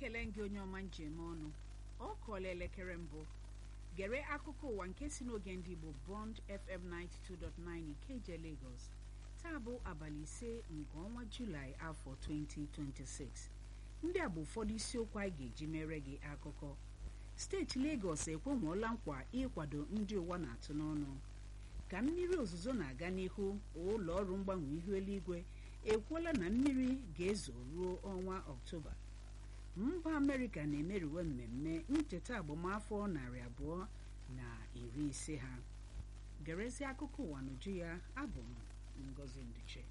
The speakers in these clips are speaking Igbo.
ekele gị onye ọma njem ọnụ ọ kọọla elekere mbụ gere akụkọ ụwa nke si n'oge ndị Igbo Bond FM 92.9 Ikeje Lagos taa bụ abalị ise nke ọnwa Julaị afọ 2026 ndị a bụ ụfọdụ isiokwu anyị ga-eji mere gị akụkọ steeti Lagos ekwenwuola nkwa ịkwado ndị ụwa na-atụ n'ọnụ ka mmiri ozuzo na-aga n'ihu ụlọ ọrụ mgbanwe ihu eluigwe ekwuola na mmiri ga-ezo ruo ọnwa ọktoba mba amerịka na-emeriwe mmemme ncheta agbamafọ narị abụọ na iri ise ha gerezie akụkọ ụwa n'uju ya abụ m ngozi nduche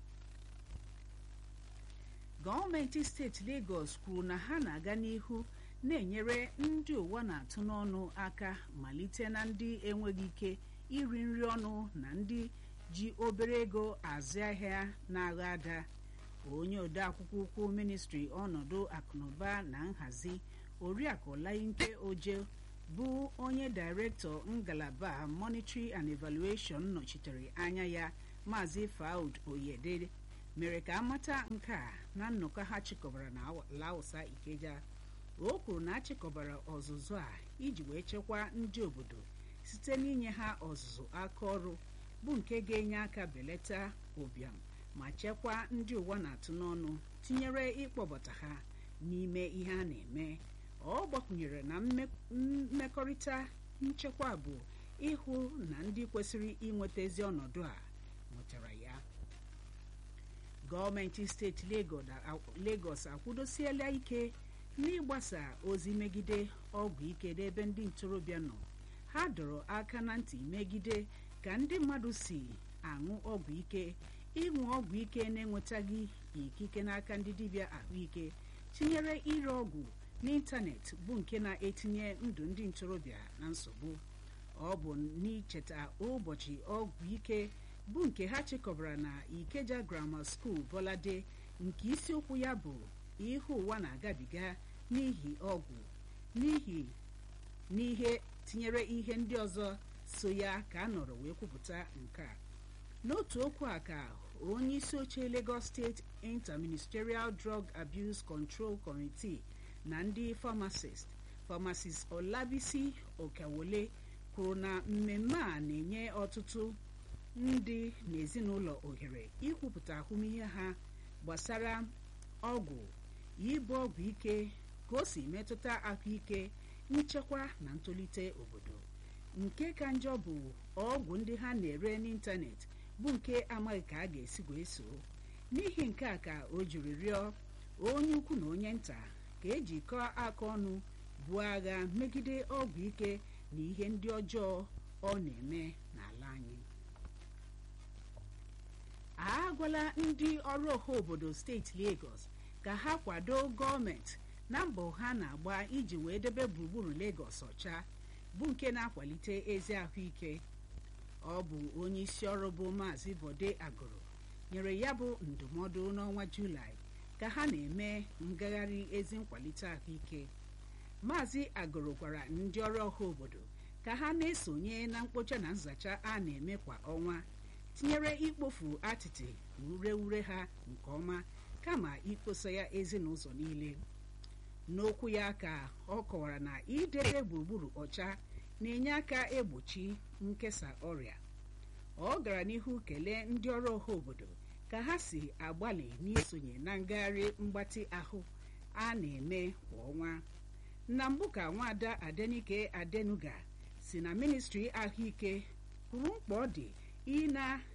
gọọmenti steeti Lagos kwuru na ha na-aga n'ihu na-enyere ndị ụwa na-atụ n'ọnụ aka malite na ndị enweghị ike iri nri ọnụ na ndị ji obere ego azụ ahịa na-agha ada onye odeakwụkwọ ukwu ministri ọnọdụ akụnụba na nhazi oriakụ Olayinke Oje bụ onye dairektọ ngalaba monetary and evaluation nọchitere anya ya maazị Faud Oyede mere ka amata nke a na nnọkọ ha chịkọbara na Lausa Ikeja o kwuru na achịkọbara ọzụzụ a iji wee chekwaa ndị obodo site n'inye ha ọzụzụ aka ọrụ bụ nke ga-enye aka belata ụbịam ma chekwaa ndị ụwa na-atụ n'ọnụ tinyere ịkpọbata ha n'ime ihe a na-eme ọ gbakwunyere na mmekọrịta nchekwa bụ ịhụ na ndị kwesịrị inweta ezi ọnọdụ a nwetara ya gọọmenti steeti Lagos akwụdosiela ike n'ịgbasa ozi megide ọgwụ ike n'ebe ndị ntorobịa nọ ha dọrọ aka na ntị megide ka ndị mmadụ si aṅụ ọgwụ ike ịṅụ ọgwụ ike na-enwetaghị ikike n'aka ndị dibịa ahụike tinyere ire ọgwụ n'ịntanetị bụ nke na-etinye ndụ ndị ntorobịa na nsogbu ọ bụ n'icheta ụbọchị ọgwụ ike bụ nke ha chịkọbara na Ikeja Grammar School Bolade nke isiokwu ya bụ ihe ụwa na-agabiga n'ihi ọgwụ n'ihi n'ihe tinyere ihe ndị ọzọ so ya ka a nọrọ wee kwupụta nke a n'otu okwu a ka onye isi oche Lagos State Interministerial Drug Abuse Control Committee na ndị pharmacist pharmacist Olabisi Okawole kwuru na mmemme a na-enye ọtụtụ ndị n'ezinụlọ ohere ikwupụta ahụmịhe ha gbasara ọgwụ ịbụ ọgwụ ike ka o si metụta ahụike nchekwa na ntolite obodo nke ka njọ bụ ọgwụ ndị ha na-ere n'ịntanetị bụ nke amaghị ka a ga-esi wee so n'ihi nke a ka o jiri rịọ onye ukwu na onye nta ka ejikọọ aka ọnụ buo agha megide ọgwụ ike na ihe ndị ọjọọ ọ na-eme n'ala anyị a gwala ndị ọrụ ọha obodo steeti Lagos ka ha kwado gọọmenti na mbọ ha na-agba iji wee debe gburugburu Lagos ọcha bụ nke na-akwalite ezi ahụike ọ bụ onye isi ọrụ bụ maazị Bode Agụrụ nyere ya bụ ndụmọdụ n'ọnwa Julaị ka ha na-eme ngagharị ezi nkwalite ahụike maazị Agụrụ gwara ndị ọrụ ọha obodo ka ha na-esonye na mkpocha na nzacha a na-eme kwa ọnwa tinyere ikpofu atịtị na ureure ha nke ọma kama ikposa ya ezi n'ụzọ niile n'okwu ya ka ọ kọwara na idebe gburugburu ọcha na-enye aka egbochi nkesa ọrịa ọ gara n'ihu kelee ndị ọrụ ọha obodo ka ha si agbalị n'isonye na ngagharị mgbatị ahụ a na-eme kwa ọnwa na mbụ ka nwaada Adenike Adenuga si na ministri ahụike kwuru mkpa ọ dị ị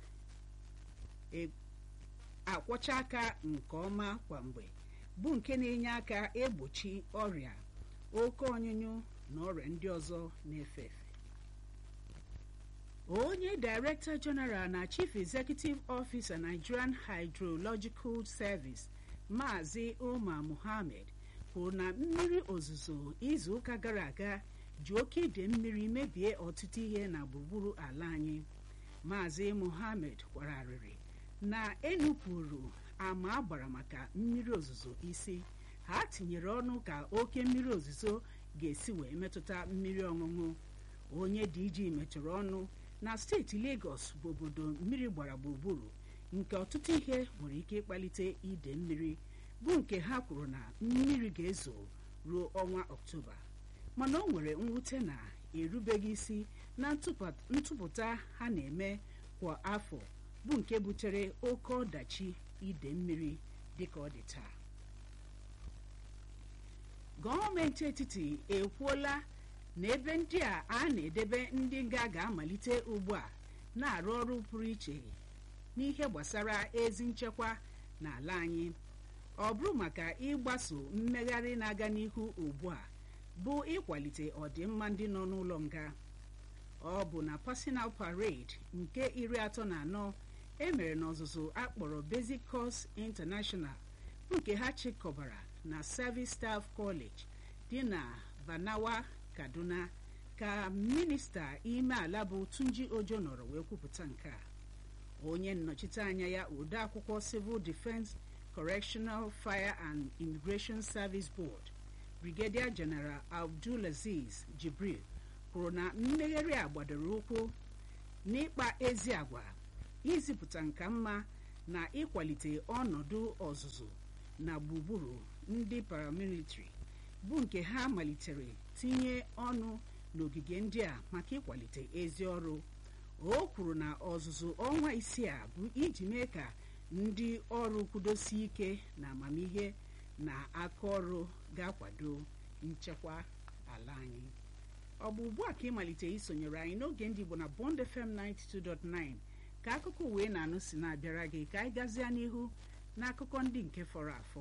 na-akwọcha aka nke ọma kwa mgbe bụ nke na-enye aka egbochi ọrịa oke ọnyụnyụ na ọrịa ndị ọzọ na-efe efe onye Director General na Chief Executive Officer Nigerian Hydrological Service Maazị Umar Mohammed kwuru na mmiri ozuzo izu ụka gara aga ji oke ide mmiri mebie ọtụtụ ihe na gburugburu ala anyị Maazị Mohammed kwara arịrị na enupụrụ ama agbara maka mmiri ozuzo isi ha tinyere ọnụ ka oke mmiri ozuzo ga-esi wee metụta mmiri ọṅụṅụ onye DG mechara ọnụ na steeti Lagos bụ obodo mmiri gbara gburugburu nke ọtụtụ ihe nwere ike ịkpalite ide mmiri bụ nke ha kwuru na mmiri ga-ezo ruo ọnwa ọktoba mana o nwere mwute na erubeghị isi na ntụpụta ha na-eme kwa afọ bụ nke butere oke ọdachi ide mmiri dịka ọ dị taa gọọmenti etiti ekwuola na ebe ndị a a na-edebe ndị nga ga-amalite ugbu a na-arụ ọrụ pụrụ iche n'ihe gbasara ezi nchekwa n'ala anyị ọ bụrụ maka ịgbaso mmegharị na-aga n'ihu ugbu a bụ ịkwalite ọdịmma ndị nọ n'ụlọ nga ọ bụ na personal parade nke iri atọ na anọ emere n'ọzụzụ akpọrọ basic course international bụ nke ha chịkọbara na service staff college dị na banawa kaduna ka minista ime ala bụ tunji ojo nọrọ wee kwupụta nke a onye nnọchite anya ya ode akwụkwọ civil defense correctional fire and immigration service board brigadier general abdulaziz jibril kwuru na mmegharị a gbadoro ụkwụ n'ịkpa ezi agwa izipụta nka mma na ịkwalite ọnọdụ ọzụzụ na gburugburu ndị paramilitary bụ nke ha malitere tinye ọnụ n'ogige ndị a maka ịkwalite ezi ọrụ o kwuru na ọzụzụ ọnwa isii a bụ iji mee ka ndị ọrụ kwudosie ike na amamihe na aka ọrụ ga-akwado nchekwa ala anyị ọ bụ ugbu a ka ịmalite isonyere anyị n'oge ndị Igbo na Bond FM 92.9 ka akụkọ wee na-anụ si na-abịara gị ka anyị gazie n'ihu n'akụkọ ndị nke fọrọ afọ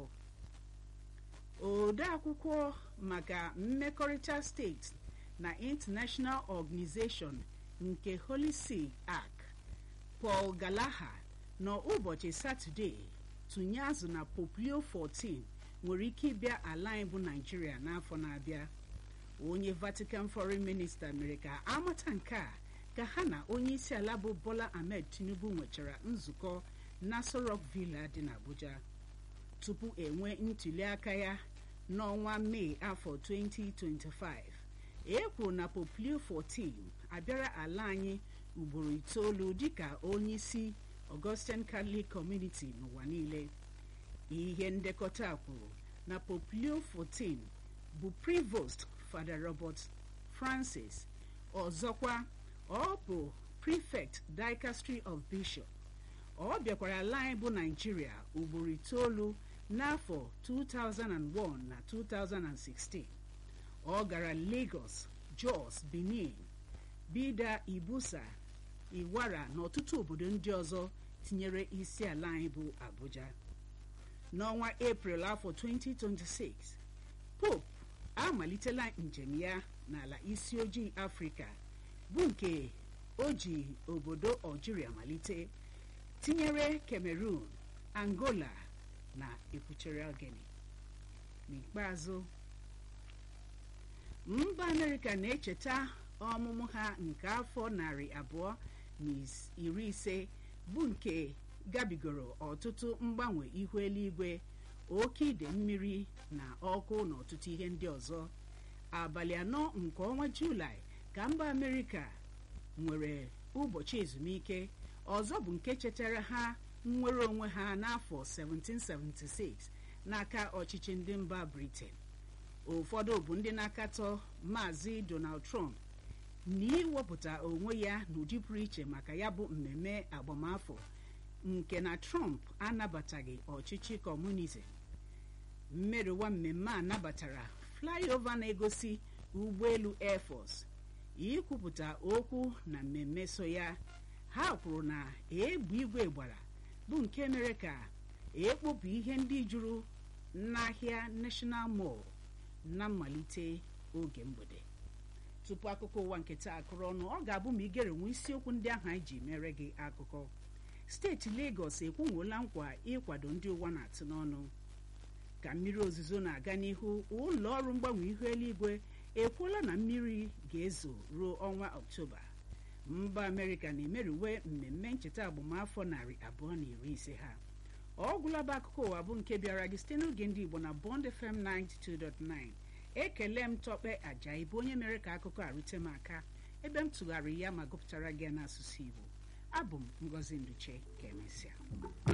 ode akwụkwọ maka mmekọrịta steeti na International Organization nke Holy See Ark Paul Gallagher n'ụbọchị Satọde tụnye azụ na Poplio 14 nwere ike ịbịa ala anyị bụ Naijiria n'afọ na-abịa onye Vatican Foreign Minister mere ka amata nke a ka ha na onye isi ala bụ Bola Ahmed Tinubu nwechara nzukọ n'Aso Rock Villa dị n'Abuja tupu enwe ntuli aka ya n'ọnwa Mee afọ 2025 e kwuru na Poplio 14 abịara ala anyị ugboro itoolu dịka onye isi Augustine Catholic Community n'ụwa niile ihe ndekọta kwuru na Poplio 14 bụ Prevost Father Robert Francis ọzọkwa ọ bụ Prefect Dicastery of Bishop ọ bịakwara ala anyị bụ Nigeria ugboro itoolu n'afọ 2001 na 2016 ọ gara Lagos Jos Benin Bida Ibusa Iwara na ọtụtụ obodo ndị ọzọ tinyere isi ala anyị bụ Abuja n'ọnwa April afọ 2026 Pope amalitela njem ya n'ala isi ojii Afrịka bụ nke o ji obodo Algeria malite tinyere Cameroon Angola na Equatorial Guinea n'ikpeazụ mba Amerịka na-echeta ọmụmụ ha nke afọ narị abụọ na iri ise bụ nke gabigoro ọtụtụ mgbanwe ihu eluigwe oke ide mmiri na ọkụ na ọtụtụ ihe ndị ọzọ abalị anọ nke ọnwa Julaị ka mba Amerịka nwere ụbọchị ezumike ọzọ bụ nke chetara ha nnwere onwe ha n'afọ 1776 n'aka ọchịchị ndị mba Britain ụfọdụ bụ ndị na-akatọ maazị Donald Trump na iwepụta onwe ya n'ụdị pụrụ iche maka ya bụ mmemme agbamafọ nke na Trump anabataghị ọchịchị kọmunizm mmerụwa mmemme a nabatara flyover na-egosi ụgbọelu Air Force ikwupụta okwu na mmemme so ya ha kwuru na egbe igwe gbara bụ nke mere ka ekpopụ ihe ndị juru n'ahịa National Mall na mmalite oge mgbede tupu akụkọ ụwa nke taa akụrụ ọnụ ọ ga-abụ ma igere nwe isiokwu ndị ahụ anyị ji mere gị akụkọ steeti Lagos ekwunwola nkwa ịkwado ndị ụwa na-atụ n'ọnụ ka mmiri ozuzo na-aga n'ihu ụlọ ọrụ mgbanwe ihu eluigwe ekwuola na mmiri ga-ezo ruo ọnwa Ọktoba mba Amerịka na-emeriwe mmemme ncheta agbamafọ narị abụọ na iri ise ha ọ gwụlaba akụkọ ụwa bụ nke bịara gị site n'oge ndị Igbo na Bond FM 92.9 ekele m Tọkpe Ajayi bụ onye mere ka akụkọ a rute m aka ebe m tụgharịrị ya ma gụpụtara gị n'asụsụ Igbo abụ m Ngozi Nduche ka emesịa